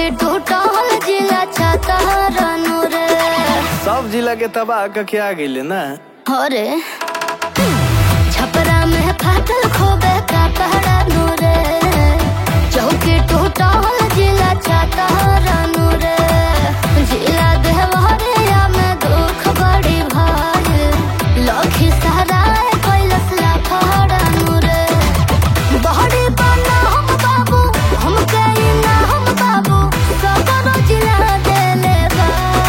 टूटल जिला छाता रनु रे सब जिला के तबाह कके आ गइले ना अरे छपरा में फाटल खोबे का पहरा नूरे चौकी टूटल जिला छाता रनु रे जिला देवरिया में दुख बड़ी भारी लखी सराय कैलस ला फहरा नूरे बहरी बना हम बाबू हम कई ना हम बाबू सदर जिला देले बा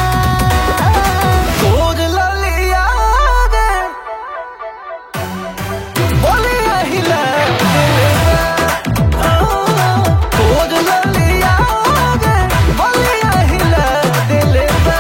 तोर ललिया गे बोलिया हिला तोर ललिया गे बोलिया हिला दिले बा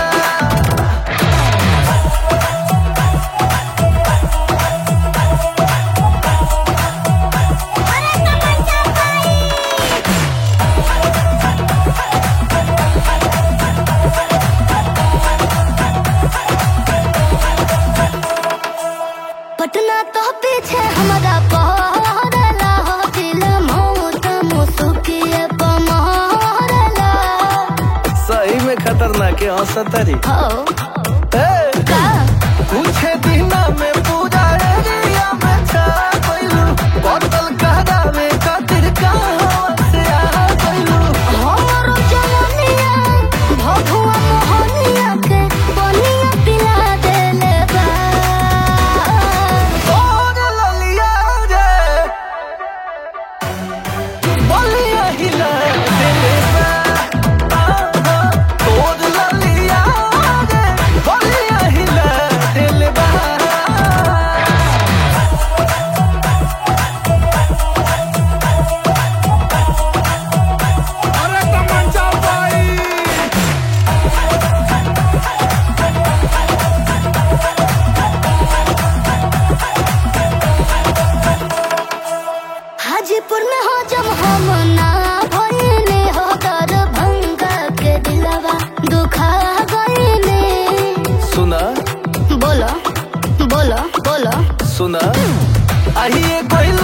पटना तो पीछे हमारा पहरला हो दिल मौत मुसुकिए पमहरला सही में खतरनाक है हंसतरी हो ए का कुछ दिन में पूरा एरिया में छा गइलू बोतल कहरावे खातिर कहाँ से आ गइलू हमरो जवनिया भभुआ मोहनिया के बनिया पिला देले बा तोर ललिया रे बोलिया हिला दिले बा तोर ललिया रे बोलिया हिला दिले बा अरे तमंचा भाई हाजीपुर में हो जब हम ना भइले हो दरभंगा के दिलवा दुखा गइले सुना बोलो बोलो बोलो सुना आइए कोई